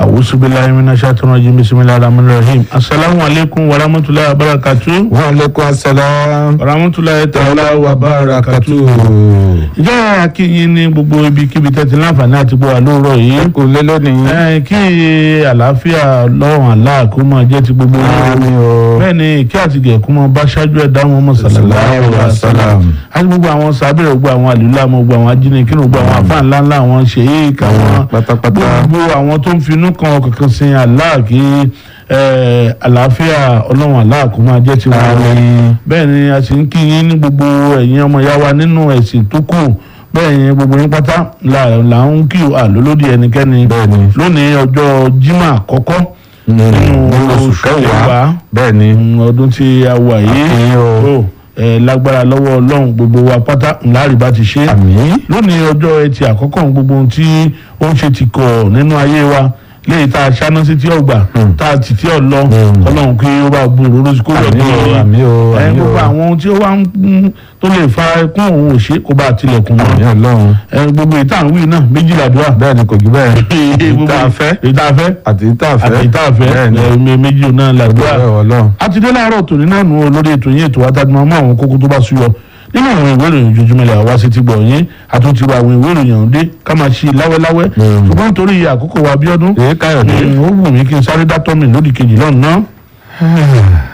awusu bilayi mina shaitan rajim bisimilahi rahman rahim asalaamu aleykum wa rahmatulahi wa barakatu. wa aleykum asalaam. wa rahmatulahi taala wa barakatu. ìjọ akínyìn ní gbogbo ibikíbi tẹ́tí láǹfààní àti gbọ́ àlóòrọ̀ yìí. kò lé lónìí. ẹ kí àlàáfíà lọ́wọ́n àlá kó máa jẹ́ ti gbogbo yín. àmín o. bẹ́ẹ̀ ni kí àtìgẹ̀ kó máa bá ṣáájú ẹ̀dá wọn mọ̀ sallallahu alaihi wasallam. àti gbogbo àwọn sábẹ́rẹ̀ gbogbo àwọn àlùlá mọ̀ gbogbo àwọn ajínigbé gbogbo àwọn àfáà ńlá ńlá àwọn ṣèyí káwọn pátápátá. gbogbo àwọn tó ń finú kan kankan sin Allah kí eh, àlàáfíà ọlọ́run Allah kó máa jẹ́ tiwọn. Àmín. bẹ́ẹ̀ ni a sì ń kí yín ní gbogbo ẹ̀yin ọmọ ìyá wa nínú ẹ̀sìn tó kù bẹ́ẹ̀ ni gbogbo yín pátá là là ń kí àlólódì ẹnikẹ́ni Bẹ́ẹ̀ni. lónìí ọjọ́ Jímọ̀ àkọ́kọ́ nínú oṣù kẹwàá bẹ́ẹ̀ ni. mm, ọdún tí a wà yìí Àmín o. ó ẹ lágbára lọ́wọ́ ọlọ́run gbogbo wa pátá ńlá rí bá ti ṣe àmín. lónìí ọjọ́ ẹtì àkọ́kọ́ gbogbo ohun tí ó ń ṣe ti kọ̀ nínú ayé wa léyìí tá a ṣáná sí tí ó gbà Mm. tá a tì tí ó lọ Mm. ọlọ́run kí ó bá bu òróró sí kó lọ àmín o àmín o ẹ àmín gbogbo o. àwọn ohun tí ó wá ń mm, tó lè fa ẹkún òun ò ṣe kó bá tilẹ̀kùn àmín mọ́ ọlọ́run. ẹ gbogbo ìta ń wí náà méjìlá dùn à. bẹ́ẹ̀ ni kò jù bẹ́ẹ̀. Gbogbo ìta fẹ́ ìta fẹ́ àti ìta fẹ́. àti ìta fẹ́ bẹ́ẹ̀ ni. ẹ, méjì náà làdúrà bẹ́ẹ̀ ọlọ́run. a ti dé láàárọ̀ tòní náà nù olórí ètò yín ètò adájúmọ́ mọ́ àwọn kókó tó bá súyọ nínú àwọn ìwé ìròyìn ojoojúmọ́ ilẹ̀ àwa sí ti gbọ̀ yín àtúntì wa àwọn ìwé ìròyìn ọ̀hún dé ká máa ṣí i láwẹ́láwẹ́ Mm. ṣùgbọ́n nítorí àkókò wa bíọ́dún èyí káyọ̀dé. ó wù mí kí n sáré dátọ́ mi lódì kejì lọ́nà náà.